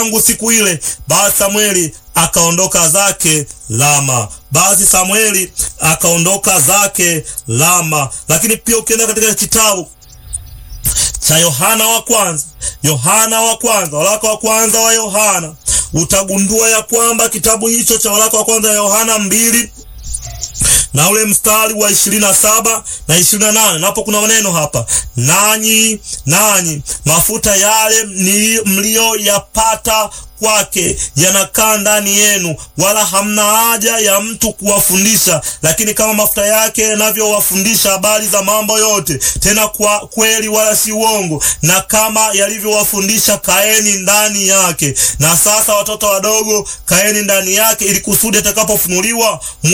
tangu siku ile. Basi Samueli akaondoka zake Lama. Basi Samueli akaondoka zake Lama. Lakini pia ukienda katika kitabu cha Yohana wa kwanza, Yohana wa kwanza, waraka wa kwanza wa Yohana, utagundua ya kwamba kitabu hicho cha waraka wa kwanza wa Yohana mbili na ule mstari wa ishirini na saba na ishirini na nane napo kuna maneno hapa, nanyi nanyi mafuta yale mliyoyapata kwake yanakaa ndani yenu, wala hamna haja ya mtu kuwafundisha. Lakini kama mafuta yake yanavyowafundisha habari za mambo yote, tena kwa kweli wala si uongo, na kama yalivyowafundisha, kaeni ndani yake. Na sasa, watoto wadogo, kaeni ndani yake, ili kusudi atakapofunuliwa